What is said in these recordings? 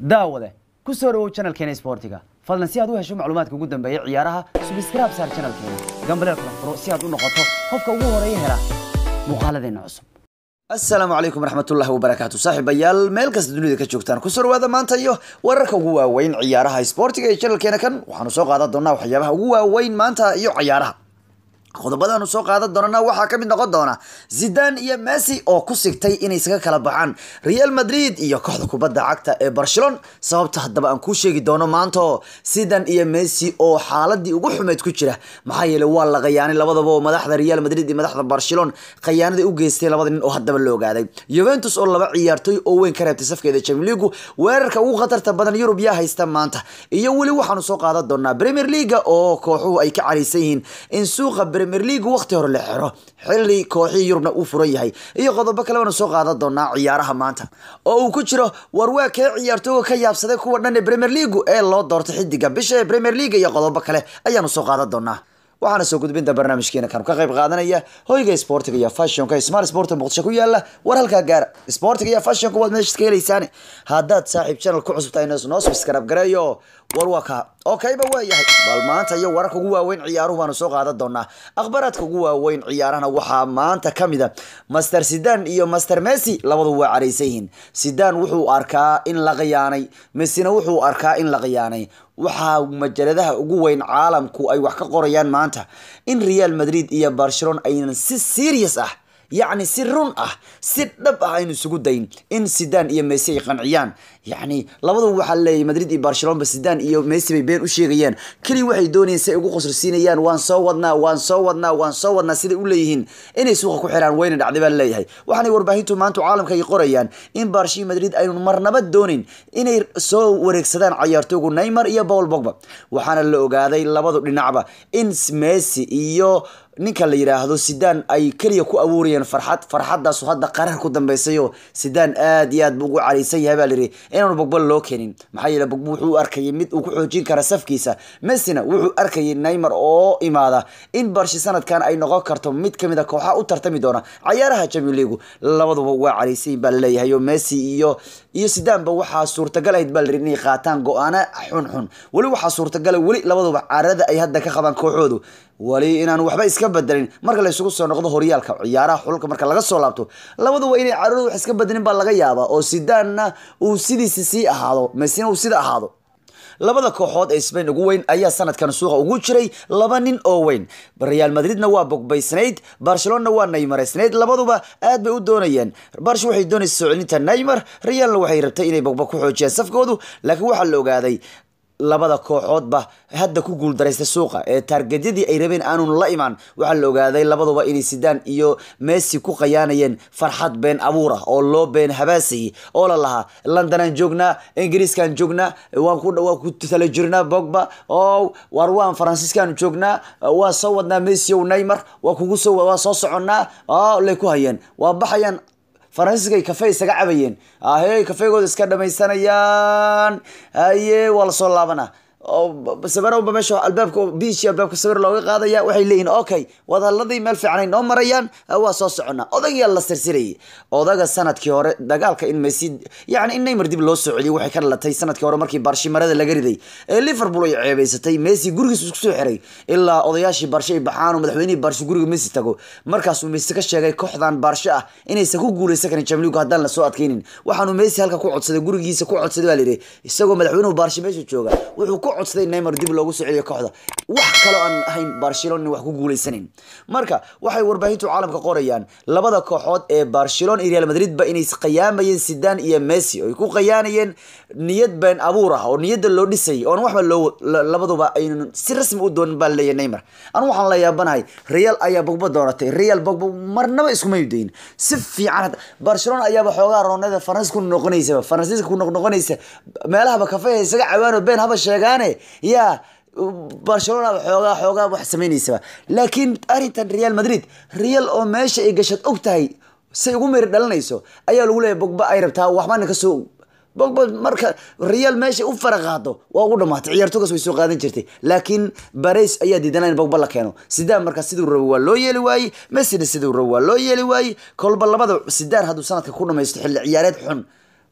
daawade ku soo dhawow channelkeena sportiga fadlan si aad u hesho macluumaadka ugu dambeeya ciyaaraha subscribe saar channelkeena gambaleel kala furo si aad u noqoto qofka ugu horeeya hela muuqaaladeena cusub asalaamu calaykum waraxmatullahi wabarakaatu saaxiibayaal meel kasta dunida ka joogtaan kusoo dhawaada maanta iyo wararka ugu waaweyn ciyaaraha sportiga ee channelkeena kan waxaanu soo qaadan doonaa waxyaabaha ugu waaweyn maanta iyo ciyaaraha qodobadaanu soo qaadan doonana waxaa kamid noqon doona zidan iyo messi oo ku sigtay inay isaga kala baxaan real madrid iyo kooxda kubadda cagta ee barcelon sababta haddaba aan kuu sheegi doono maanto zidan iyo messi oo xaaladii ugu xumeyd ku jira maxaa yeele waa la khayaanay labadaba oo madaxda real madrid iyo madaxda barcelon khayaanadii u geystay labada nin oo haddaba la ogaaday juventus oo laba ciyaartoy oo weyn ka reebtay safkeeda champions league weerarka ugu khatarta badan yurub yaa haysta maanta iyo weli waxaanu soo qaadan doonaa premier league oo kooxuhu ay ka caraysan yihiin in suuqa premier league waqti hore la xiro xilli kooxihii yurubna uu furan yahay iyo qodobo kale baanu soo qaadan doonaa ciyaaraha maanta oo uu ku jiro warwaa kee ciyaartooyga ka yaabsaday kuwa dhan ee premier league ee loo doortay xidiga bisha ee premier league iyo qodobo kale ayaanu soo qaadan doonaa waxaana soo gudbinta barnaamijkeena kanu ka qayb qaadanaya hoyga sportiga iyo fashionka smart sport muqdisho ku yaala war halkaa gaara sportiga iyo fashionka waad meesha ka helaysaan haddaad saaxiib channel ku cusubtahay noo subscribe gareeyo war waa kaa oo kayba waa yahay bal maanta iyo wararka ugu waaweyn ciyaaruhu baanu soo qaadan doonaa akhbaaraadka ugu waaweyn ciyaarahana waxaa maanta ka mid a master sidan iyo master messi labadu waa caraysan yihiin sidan wuxuu arkaa in la khiyaanay messina wuxuu arkaa in la khiyaanay waxaa majaladaha ugu weyn caalamku ay wax ka qorayaan maanta in real madrid iyo barcelona aynan si serious ah yacni si run ah si dhab ah aynu isugu dayn in sidan iyo messi ay qanciyaan yacni labadu waxaa leeyahy madrid iyo barcelona sidan iyo messi bay been u sheegayaan keliya waxay doonayeen si ay ugu qosrsiinayaan waan soo wadnaa waan soo wadnaa waan soo wadnaa siday u leeyihiin inay suuqa ku xiraan wayna dhacday baa leeyahay waxaanay warbaahintu maanta caalamka ay qorayaan in barshi madrid aynu marnaba doonin inay soo wareegsadaan cayaartooygu neymar iyo paul bogba waxaana la ogaaday labadu dhinacba in messi iyo ninka la yidhaahdo sidan ay keliya ku abuurayeen farxad farxadaasu hadda qarar ku dambeysayo sidan aad iyo aad buu ugu caraysan yahay baa layidhi inaanu bogba loo keenin maxaa yeele bogba wuxuu u arkayay mid uu ku xoojin kara safkiisa messina wuxuu arkayay neymar oo imaada in barshi sanadkan ay noqon karto mid kamid a kooxaha u tartami doona cayaaraha champion league labaduba waa caraysan baa laleeyahay oo messi iyo iyo sidaanba waxaa suurtagal ahayd baa layidhi inay qaataan go-aano xunxun weli waxaa suurtagala weli labaduba carada ay hadda ka qabaan kooxoodu wali inaan waxba iska bedelin marka la isugu soo noqdo horyaalka ciyaaraha xulka marka laga soo laabto labaduba inay caradu wax iska bedelin baa laga yaabaa oo sidaanna uu sidiisa sii ahaado messina uu sida ahaado labada kooxood ee spain ugu weyn ayaa sanadkan suuqa ugu jiray laba nin oo weyn real madridna waa bogbaysnayd barcelona waa neymareysnayd labaduba aad bay u doonayeen barsh waxay doonaysa soo celinta neymar realna waxay rabtay inay bogba ku xoojiyaan safkoodu laakiin waxaa la ogaaday labada kooxoodba hadda ku guuldaraysta suuqa ee taargedyadii ay rabeen aanun la imaan waxaa la ogaaday labaduba inay sidaan iyo messi ku qayaanayeen farxad been abuur ah oo loo been habaasayay oo la lahaa londonaan joognaa ingiriiskaan joognaa waan ku waan ku tala jirnaa bogba oo war waan faransiiskaan joognaa waa soo wadnaa messi ow neymar waa kugu soo waa soo soconnaa oo lay ku hayeen waa baxayaan faransiiska ay kafey isaga cabayeen ahey kafeygooda iska dhamaysanayaan haye waa lasoo laabana sawirba meesha albaabka biishi albaabka sawir looga qaadaya waxay leeyihin okay wadhaladii meel fiicanay noo marayaan waa soo soconnaa odagaa la sirsirayay odaga sanadkii hore dagaalka in messi yani in neymar dib loo soo celiyay waxay ka dhalatay sanadkii hore markii barshi marada laga riday ee liverpool ay ceebeysatay messi gurigiis isku soo xiray ilaa odayaashii barshe ay baxaan oo madaxweynihii barshe guriga messi tago markaasuu messi ka sheegay kooxdan barshe ah inaysan ku guuleysan karin jamligu haddaan lasoo adkeynin waxaanu messi halka ku codsaday gurigiisa ku codsaday baa layidhi isagoo madaxweynuhu barshe meesha jooga wuxuu ku codsaday neymar dib loogu soo celiyo kooxda wax kaloo aan ahayn barcelona wax ku guuleysanin marka waxay warbaahintu caalamka qorayaan labada kooxood ee barcelona iyo real madrid ba inay qiyaamayeen sidan iyo messi oo ay ku qayaanayeen niyad been abuur ah oo niyadda loo dhisayay oon waxba loo labaduba aynan si rasmi u doonin baa leeyahay neymar anu waxaan la yaabanahay real ayaa bogba dooratay real bogba marnaba iskuma dayin si fiican barcelona ayaaba xoogaa roonada faransiis ku noqonaysa faransiiska ku noqnoqonaysa meelahaba kafeha isaga cawaan oo been haba sheegaane yaa barcelona xoogaa xoogaa wax sameynaysaba laakiin arrintan real madrid real oo meesha ay gashad og tahay say ugu meri dhalanayso ayaa lagu leeyahy bogba ay rabtaa waxbana kasoo bogba marka real meesha u fara qaado waa ugu dhamaatay ciyaartogaas way soo qaadan jirtay laakiin bares ayaa diidanaa in bogba la keeno sidaan markaa siduu rabo waa loo yeeli waayey messina siduu rabo waa loo yeeli waayey kolba labada sidaan hadduu sanadka ku dhamaysto xilli ciyaareed xun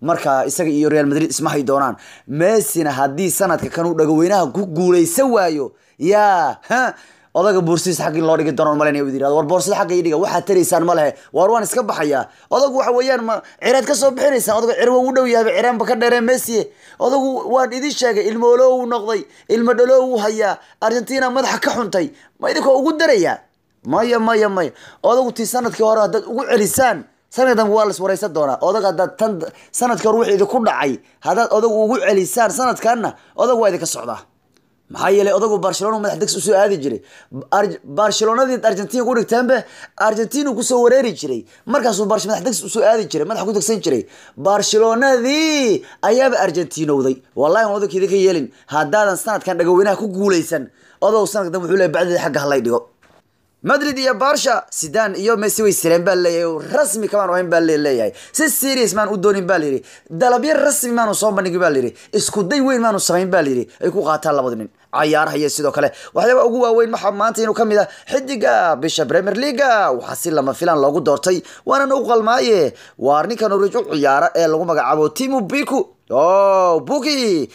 marka isaga iyo real madrid isma hay doonaan messina haddii sanadka kanuu dhagaweynaha ku guuleysan waayo yaa ha odaga boorsidiisa xagga in loo dhigi doono malaynaya uu yidhahdo war boorsida xagga ii dhiga waxaad taraysaan ma lehe waar waan iska baxayaa odagu waxa weeyaan ma cireed ka soo bixinaysaan odagu cir waa u dhow yahay cireenba ka dheeree messi odagu waan idin sheegay ilmo oloo uu noqday ilmo dhaloo uu hayaa argentina madaxa ka xuntay ma idinkoo ugu darayaa maya maya maya odagu tii sanadkii hore haddaad ugu celisaan sanadka dambe waa las wareysan doonaa odag haddaad tan sanadkii hore wixii idinku dhacay haddaad odagu ugu celisaan sanadkanna odag waa idinka socdaa maxaa yeelay odagu barcelona madax degs usoo aadi jiray barcelonadii argentina ku dhigteenbe argentina kusoo wareeri jiray markaasuu madax degs usoo aadi jiray madax ku degsan jiray barcelonadii ayaaba argentinowday wallahi aan odagkeeda ka yeelin haddaadan sanadkan dhagaweynaha ku guuleysan odow sanadka dambe wuxuu leeyahay bacdeeda xagga halay dhigo madrid iyo barsha sidan iyo messi way sireen baa leeyahay rasmi kamaan ahayn baa leeyahay si serious maan u doonin baa layidhi dalabyo rasmi maanu soo bandhigin baa layidhi isku day weyn maanu samayn baa layidhi ay ku qaataan labada nin cayaaraha iyo sidoo kale waxyaaba ugu waaweyn waxaa maanta inuu kamid ah xidiga bisha premier leaga waxaa si lama filan loogu doortay waanan u qalmaaye waar ninka norwich u ciyaara ee lagu magacaabo timu biku o buki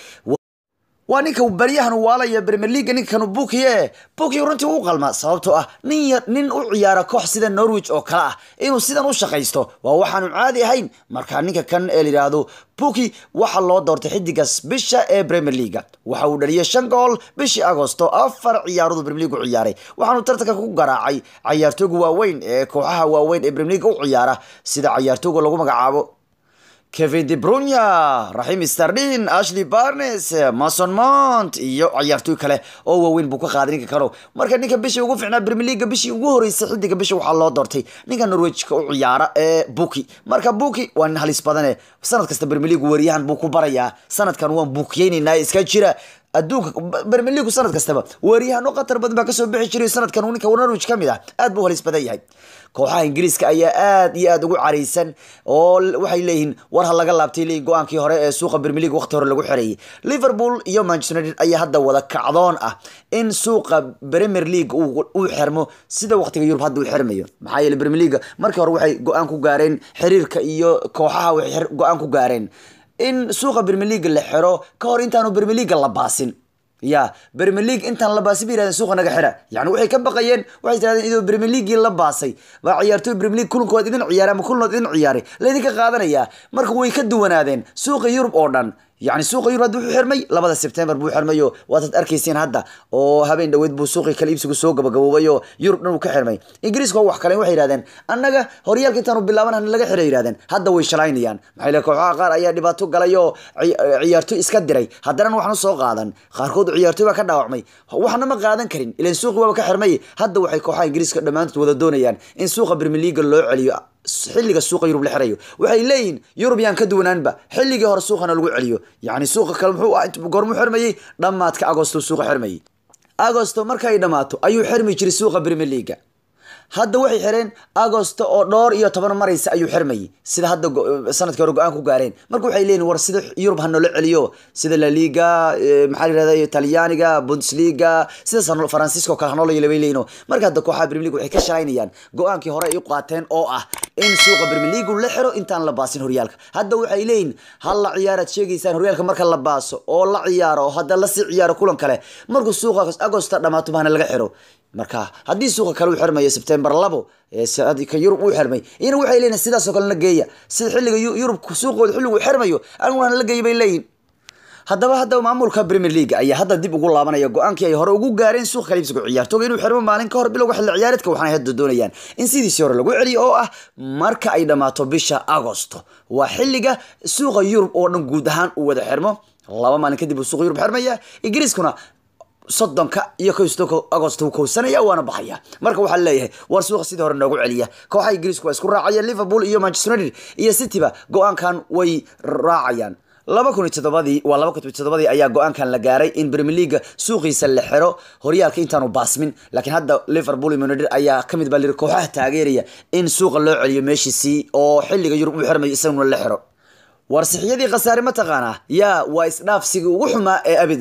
waa ninka baryahan waalaya premier leaga ninkanu bukiye buki runtii u qalma sababtoo ah nin nin u ciyaara koox sida norwich oo kale ah inuu sidan u shaqaysto waa waxaanu caadi ahayn marka ninka kan ee layidhaahdo buki waxaa loo doortay xidigaas bisha ee premier leaga waxa uu dhaliyay shan gool bishii agosto afar ciyaarood premier league u ciyaaray waxaanu tartanka ku garaacay cayaartooga waaweyn ee kooxaha waaweyn ee premier league u ciyaara sida cayaartooga lagu magacaabo kevin de brunya raxim stardin ashley barnes mason mount iyo ciyaartooy kale oo waaweyn buu ka qaaday ninka kano marka ninka bishii ugu ficnaa premier leaga bishii ugu horeysay xidiga bisha waxaa loo doortay ninka norwejka u ciyaara ee buki marka buki waa nin halis badane sanad kasta premier league wariyahan buu ku barayaa sanadkan waan buukiyeynaynaa iska jira adduunka premier league sanad kastaba weeryahanno qatar badan baa kasoo bixi jiray sanadkan uu ninka norwich ka mid ah aad buu halis badan yahay kooxaha ingiriiska ayaa aad iyo aad ugu caraysan oo waxay leeyihiin war ha laga laabtay leeyihin go-aankii hore ee suuqa premier league waqti hore lagu xereeyay liverpool iyo manchester united ayaa hadda wada kacdoon ah in suuqa premier league uu xirmo sida waqtiga yurub hadda uu xirmayo maxaa yeeley premier league markii hore waxay go-aan ku gaareen xiriirka iyo kooxaha waxay go-aan ku gaareen in suuqa premier league la xiro ka hor intaanu premier league la baasin ya premier league intaan la baasay bay yirahdeen suuqa naga xira yani waxay ka baqayeen waxay tirahdeen idoo premier leaguei la baasay baa ciyaartooy premier league kulankood idin ciyaaray ama kulankood idin ciyaaray laydinka qaadanayaa marka way ka duwanaadeen suuqa yurub oo dhan yani suuqa yurub hadda wuxuu xirmay labada sebtembar buu xirmayo waataad arkayseen hadda oo habeen dhaweyd buu suuqii kala iibsigu soo gabagaboobayo yurub dhan uu ka xirmay ingiriiska wax kale waxay yihahdeen annaga horyaalka intaanu bilaaban hana laga xiray yihahdeen hadda way shalaynayaan maxay le kooxaha qaar ayaa dhibaato galay oo ciyaartoy iska diray haddana waxna soo qaadan qaarkood ciyaartoy baa ka dhaawacmay waxna ma qaadan karin ilan suuqi waaba ka xirmay hadda waxay kooxaha ingiriiska dhammaantood wada doonayaan in suuqa premier leaga loo celiyo xilliga suuqa yurub la xirayo waxay leeyihin yurub yaan ka duwanaanba xilligii hore suuqana lagu celiyo yani suuqa kale muxuu goormuu xirmayey dhammaadka agosto suuqa xirmayey agosto markay dhammaato ayuu xirmi jiray suuqa premier leaga hadda waxay xireen agosto oo dhowr iyo toban maraysa ayuu xirmayay sida hadda sanadkii hore go-aan ku gaareen marka waxay leeyihin war sida yurub ha noola celiyo sida la liga maxaa la yirahda talyaaniga bundesliga sida faransiiska oo kale ha noola yeelo bay leeyihin marka hadda kooxaha premier league waxay ka shalaynayaan go-aankii hore ay u qaateen oo ah in suuqa premier league la xiro intaan la baasin horyaalka hadda waxay leeyihin hal la ciyaaraad sheegaysaan horyaalka marka la baaso oo la ciyaaro oo hadda lasii ciyaaro kulan kale markuu suuqa agosto dhammaato bahana laga xiro marka haddii suuqa kale uu xirmayo sebtembar labo ka yurub uu xirmay iyana waxay leeyihin sidaasoo kale na geeya sida xilliga yurub suuqooda xilligu xirmayo aniguna la geeya bay leeyihin haddaba haddaba maamulka premier league ayaa hadda dib ugu laabanaya go-aankii ay hore ugu gaareen suuqa kaliibsiga ciyaartooga inuu xirmo maalin ka hor bilowga xilli ciyaareedka waxaana hadda doonayaan in sidiisii hore lagu celiyo oo ah marka ay dhammaato bisha agosto waa xilliga suuqa yurub oo dhan guud ahaan uu wada xirmo laba maalin kadib uu suuqa yurub xirmaya ingiriiskuna soddonka iyo kosto agost uu kowsanaya waana baxaya marka waxaa leeyahay war suuqa sidii hore noogu celiya kooxaha ingiriisku waa isku raacayeen liverpool iyo manchester united iyo cityba go-aankan way raacayaan laba kun iyo toddobadii waa laba kun iyo toddobadii ayaa go-aankan la gaaray in premier league suuqiisa la xiro horyaalka intaanu baasmin laakiin hadda liverpool iyo united ayaa kamid baa liri kooxaha taageeraya in suuqa loo celiyo meeshiisii oo xilliga yurub uu xirmayo isaguna la xiro warsixiyadii khasaare mataqaanaa yaa waa isdhaafsigii ugu xumaa ee abid dhaca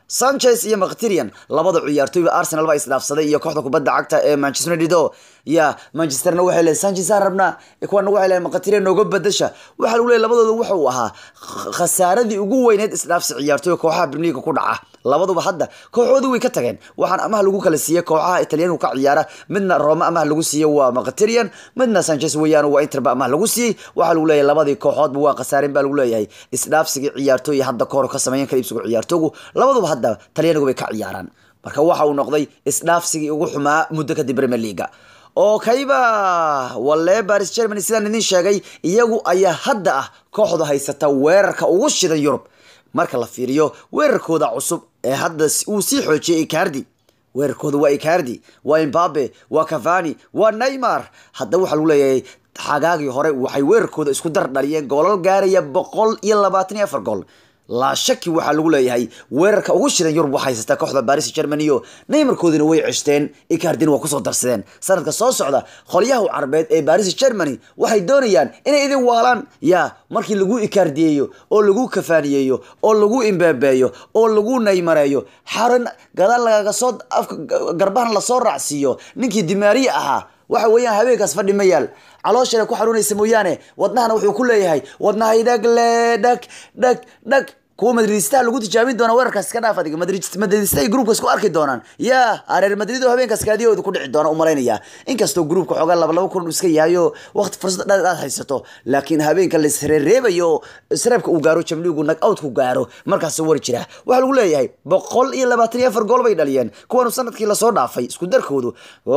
sanchez iyo mkhtirian labada ciyaartooyba arsenal baa isdhaafsaday iyo kooxda kubadda cagta ee manchester united oo ya manchesterna waxay leedahay sanchez aan rabnaa kuwana waxay leedahay mkhtirian nooga badasha waxaa lagu leeyahay labadooda waxa uu ahaa khasaaradii ugu weyneed isdhaafsi ciyaartooyga kooxaha premier league ku dhaca labaduba hadda kooxoodii way ka tageen waxaan amaha lagu kala siiyey kooxaha italyaanku ka ciyaara midna roma amaha lagu siiyey waa mkhtirian midna sanchez weeyaan waa interba amaha lagu siiyey waxaa lagu leeyahay labadii kooxoodba waa khasaareen baa lagu leeyahay isdhaafsigii ciyaartooy hadda kahor ka sameeyan kala iibsigu ciyaartoogu labaduba hadda talyaanigu bay ka ciyaaraan marka waxa uu noqday isdhaafsigii ugu xumaa muddo kadib premier leaga oo kayba walle baris germany sidaan idin sheegay iyagu ayaa hadda ah kooxda haysata weerarka ugu shidan yurub marka la fiiriyo weerarkooda cusub ee hadda uu sii xoojiyey icardi weerarkooda waa icardi waa imbabe waa cavani waa neymar hadda waxaa lagu leeyahay xagaagii hore waxay weerarkooda isku dar dhaliyeen goolal gaaraya boqol iyo labaatan iyo afar gool laa shaki waxaa lagu leeyahay weerarka ugu shidan yurub waxaa haysataa kooxda baris germany o neymarkoodina way ceshteen icardina waa kusoo darsadeen sanadka soo socda qolyaha carbeed ee baris germany waxay doonayaan inay idin waalaan ya markii lagu ikardiyeeyo oo lagu kafaaniyeeyo oo lagu imbeebeeyo oo lagu neymareeyo xaran gadaal lagaga soo afka garbahan lasoo raacsiiyo ninkii dimaariya ahaa waxa weeyaan habeenkaas fadhi ma yaal calooshana ku xanuunaysa mooyaane wadnahana wuxuu ku leeyahay wadnahay dhag le dhag dhag dhag kuwa madridistaha lagu tijaabin doona weerarkaas iska dhaaf adiga madridista ay gruupka isku arki doonaan ya reer madrid oo habeenkaas kaadiyahooda ku dhici doona umalaynaya inkastoo gruupka xoogaa laba laba kun iska yahayo waqti fursad dheer aad haysato laakiin habeenka la isreereebayo isreebka uu gaaro jamligu nag outku gaaro markaas wari jira waxaa lagu leeyahay boqol iyo labaatan iyo afar gool bay dhaliyeen kuwanu sanadkii lasoo dhaafay isku darkoodu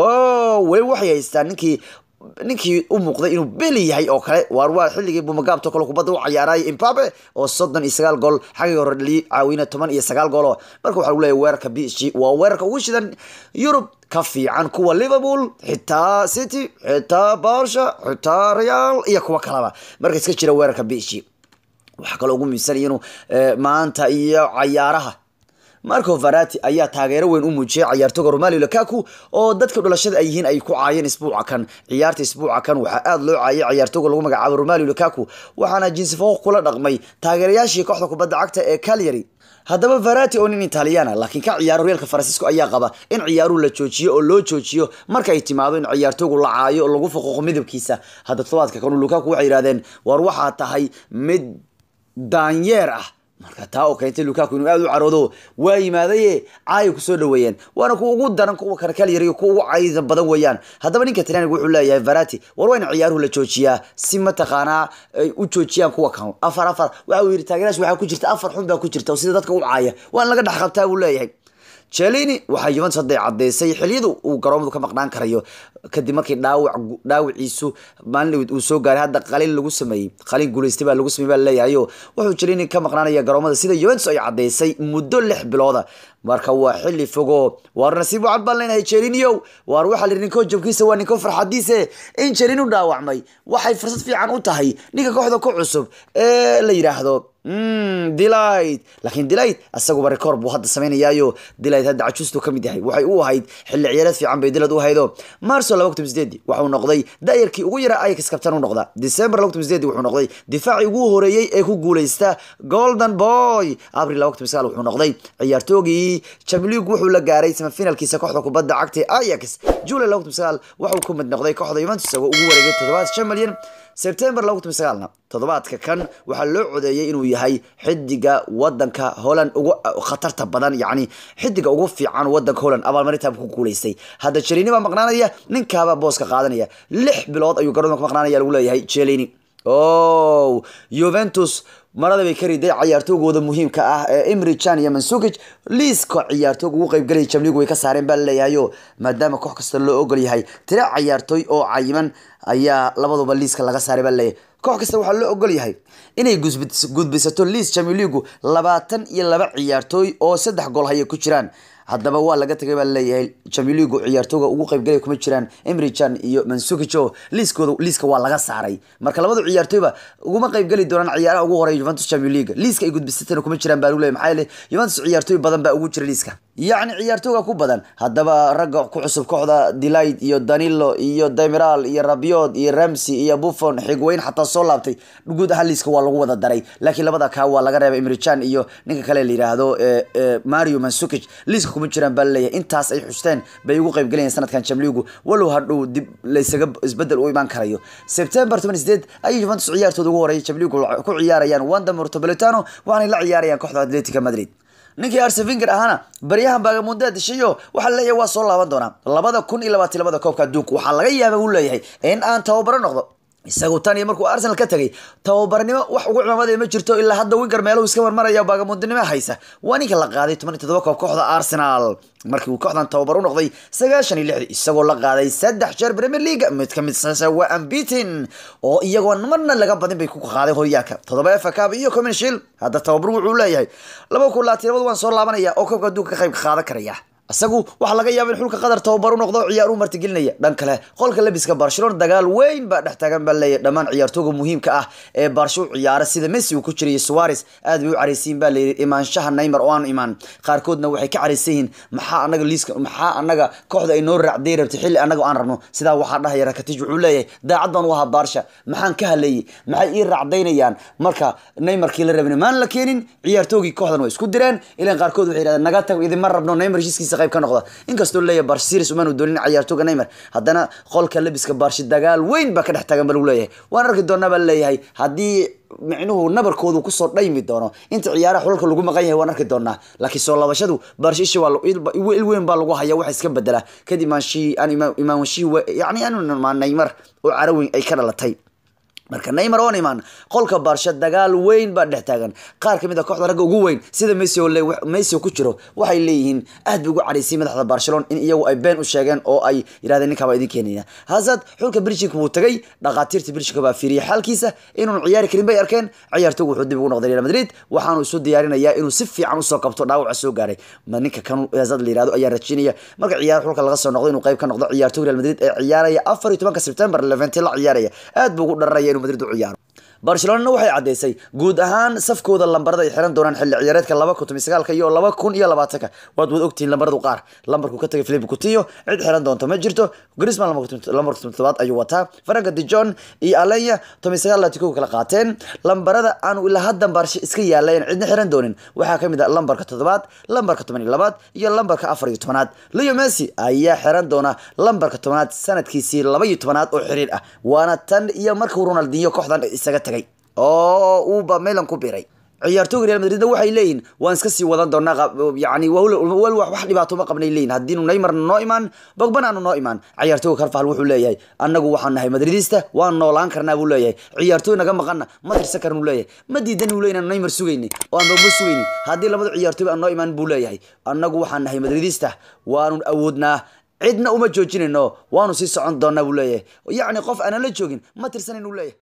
o weli waxay haystaan ninkii ninkii u muuqday inuu beli yahay oo kale waar waa xilligii bumagaabto kale kubadda u cayaarayay imbabe oo soddon iyo sagaal gool xaggii hore dhaliyay caawina toban iyo sagaal goolo marka waxaa lagu leeyahay weerarka b s g waa weerarka ugu shidan yurub ka fiican kuwa liverpool xitaa city xitaa barsha xitaa real iyo kuwa kaleba marka iska jira weerarka b s g waxaa kaloo ugu muhiimsan inuu maanta iyo cayaaraha marco varati ayaa taageero weyn u muujiyay cayaartooga romalio lakaku oo dadka dhalashada ay yihiin ay ku caayeen isbuuca kan ciyaarta isbuuca kan waxaa aada loo caayay cayaartooga lagu magacaabo romalio lakaku waxaana jinsifo kula dhaqmay taageerayaashii kooxda kubadda cagta ee calyary haddaba varati oo nin italiana laakiin ka ciyaaro reelka faransiisko ayaa qaba in ciyaaruhu la joojiyo oo loo joojiyo marka ay timaado in ciyaartoogu la caayo oo lagu faquuqo midabkiisa hadda todobaadka kanu lukaku waxay yidhahdeen war waxaa tahay mid daanyeer ah marka taa oo keentay lukaku inuu aada u caroodo waa yimaadaye caaya kusoo dhaweeyeen waana kuwa ugu daran kuwa karkalyariyo kuwa ugu cayda badan weeyaan haddaba ninka talyaaniga wuxuu leeyahay varati war waa in ciyaaruhu la joojiyaa si mataqaanaa ay u joojiyaan kuwa kan afar afar waxa uu yidhi taageerash waxaa ku jirta afar xun baa ku jirta oo sida dadka u caaya waa in laga dhex qabtaa buu leeyahay jelini waxaa yuventus hadday caddeysay xiliyadu uu garoomadu ka maqnaan karayo kadib markii dhaawac dhaawiciisu maalin uu soo gaaray hadda qalin lagu sameeyey qalin guulaystay baa lagu sameeyey baa laleeyahayo wuxuu jelini ka maqnaanaya garoomada sida yuventus ay caddeysay muddo lix bilooda marka waa xilli fogo waar nasiib wacan baan leenahay jeliniyow waar waxaa lihi ninkoo jabkiisa waa ninkoo farxadiise in jelin u dhaawacmay waxay fursad fiican u tahay ninka kooxda ku cusub ee la yidhaahdo delight laakiin delight isaguba record buu hadda samaynayaayo delight hadda cajuustu ka mid yahay waxay u ahayd xilli ciyaareed fiican bay dilad u haydo marso laba kun sideedi waxuu noqday daayarkii ugu yaraa ayax kabtan u noqda december laba kun sideedi wuxuu noqday difaacii ugu horeeyey ee ku guuleysta golden boy abril laba kun sagaal wuxuu noqday ciyaartoogii champions wuxuu la gaaray semifinalkiisa kooxda kubadda cagta ee ajax july laba kun sagaal waxuu ku mid noqday kooxda juventus isagoo ugu wareegay toddobaad shan malyan sebtember laba kun sagaalna toddobaadka kan waxaa loo codeeyey inuu yahay xidiga wadanka holland ugu khatarta badan yacni xidiga ugu fiican wadanka holland abaalmarinta ku guuleystay hadda jelini baa maqnaanaya ninkaabaa booska qaadanaya lix bilood ayuu garoonka ka maqnaanaya lagu leeyahay jelini o juventus marada bay ka riday cayaartoogooda muhiimka ah ee imri jan iyo mansukic liiska ciyaartoog ugu qeybgelaya jamligu way ka saareen baa laleeyahayo maadaama koox kasta loo ogol yahay tira cayaartooy oo cayiman ayaa labaduba liiska laga saaray baa laleeyahay koox kasta waxaa loo ogol yahay inay gudbisato liis jamiligu labaatan iyo laba ciyaartooy oo saddex gool haya ku jiraan haddaba waa laga tagay baa laleeyahay jamiligu ciyaartooga ugu qeybgalaya kuma jiraan emrijan iyo mansukico liiskooda liiska waa laga saaray marka labadu ciyaartooyba uguma qeybgeli doonaan ciyaaraha ugu horeya juventus champions league liiska ay gudbisatana kuma jiraan baa lagu leeyahay maxaa yeele juventus ciyaartooy badan baa ugu jira liiska yacni ciyaartooga ku badan haddaba ragga ku cusub kooxda delight iyo danilo iyo demiral iyo rabiod iyo ramsey iyo buffon xigweyn xataa soo laabtay guud ahaan liiska waa lagu wada daray laakiin labada kaa waa laga reebay imrijan iyo ninka kale la yidhaahdo mario mansukic liiska kuma jiraan baa laleeyahay intaas ay xusteen bay ugu qayb galayeen sanadkan jamligu walow hadhow dib laysaga isbedel u imaan karayo september toban sideed ayay juventus ciyaartooda ugu horeeyay jamligu ku ciyaarayaan wanda mortopolitano waxaanay la ciyaarayaan kooxda atletica madrid ninkii arsevinger ahaana baryahan baagamundaa dishayo waxaa laleeyahay waa soo laaban doonaa labada kun iyo labaatan labada koobka adduunka waxaa laga yaaba uu leeyahay in aan tababaro noqdo isagu tan iyo markuu arsenal ka tegay tababarnimo wax ugu cimaamada ma jirto ilaa hadda winger meeluhu iska marmaraya baagamundinimo haysa waa ninka la qaaday toban iyo todoba koob kooxda arsenal markii uu kooxdan tababar u noqday sagaashan iyo lixdii isagoo la qaaday saddex jeer premier league mid ka mid sasa waa ambitin oo iyagoo marna laga badin bay ku qaaday horyaalka toddoba efa cup iyo community shield hadda tababar wuxuu leeyahay laba kun labaatan labad waan soo laabanaya oo koobka adduunka ka qayb qaadan karaya isagu waxaa laga yaaba in xulka qatar tababar u noqdo ciyaar u martigelinaya dhan kale qolka labiska barcelona dagaal weyn baa dhex taagan baa leeyahy dhammaan ciyaartooga muhiimka ah ee baarsho u ciyaara sida messi uu ku jiray suares aad bay u caraysiin baa layidhi imaanshaha neymar oo aanu imaan qaarkoodna waxay ka caraysan yihiin maxaa anaga liiska maxaa anaga kooxda ay noo raacday rabtay xilli anaga aan rabno sidaa waxaa dhahaya rakatij wuxuu leeyahay daacad baan u ahaa baarsha maxaan ka haleeyey maxay ii raacdaynayaan marka neymarkii la rabin maan la keenin ciyaartoogii kooxdan waa isku direen ilan qaarkood waxay yidhahdeen naga tag idinma rabno neymar heshiiskiisa qayb ka noqda inkastoo leeyahay barsh series umaanu doonin ciyaartooga neymar haddana qolka labiska barshi dagaal weyn baa ka dhex taagan ba lagu leeyahay waan arki doonaa baa leeyahay haddii micnuhu nabarkoodu kusoo dhaymi doono inta ciyaaraha xulalka lagu maqan yahay waan arki doonaa laakiin soo laabashadu barshi ishi waa il weyn baa lagu haya waxa iska bedela kadib imaanshii aan imaanshii yani aanu imaan neymar oo caraweyn ay ka dhalatay marka neymar oon imaan qolka baarsha dagaal weyn baa dhex taagan qaar kamid a kooxda ragga ugu weyn sida messi oo messi oo ku jiro waxay leeyihiin aad bay ugu caraysay madaxda barcelona in iyagu ay been u sheegeen oo ay yidhahdeen ninkaa baa idin keenaya hazard xulka belgiumka wuu tagay dhakhaatiirta belgiumka baa fiiriyay xaalkiisa inuun ciyaari karin bay arkeen ciyaartoogu wuxuu dib ugu noqday real madrid waxaanu isu diyaarinayaa inuu si fiican usoo kabto dhaawaca soo gaaray ma ninka kan hazard la yihahdo ayaa rajaynaya marka ciyaar xulka laga soo noqdo inuu qayb ka noqdo ciyaartooga real madrid ee ciyaaraya afar iyo tobanka september levente la ciyaaraya aad buu ugu dhararaya madrid u ciyaaro barcelonana waxay caddaysay guud ahaan safkooda lambarada ay xiran doonaan xilli ciyaareedka laba kun toban sagaalka iyo laba kun iyo labaatanka waad wad ogtihiin lambaradu qaar lambarku ka tagay philip coutinho cid xiran doonto ma jirto grisman lambarka todobaad ayuu wataa franka dijon iyo alenya toban sagaal latikow kala qaateen lambarada aanu ilaa haddan baarshe iska yaalayn cidna xiran doonin waxaa kamid ah lambarka toddobaad lambarka toban iyo labaad iyo lambarka afar iyo tobanaad leo messi ayaa xiran doona lambarka tobanaad sanadkiisii laba iyo tobanaad oo xiriir ah waana tan iyo markuu ronaldinho kooxdan isaga tagay oo uuba milan ku biray ciyaartooga real madridna waxay leeyihin waan iska sii wadan doonaa yani wal wax dhibaato ma qabnay leeyihin haddiinu neymar noo imaan bogbana aanu noo imaan ciyaartooga karfahal wuxuu leeyahay annagu waxaan nahay madridista waan noolaan karnaa buu leeyahay ciyaartooy naga maqana ma tirsan karnu leeyahay ma diidan uu leeyahay neymar sugayni oo aan bogba sugayni haddii labada ciyaartooy aan noo imaan buu leeyahay annagu waxaan nahay madridista waanu awoodnaa cidna uma joojinayno waanu sii socon doonaa buu leeyahay yacni qof aanan la joogin ma tirsanan uu leeyahay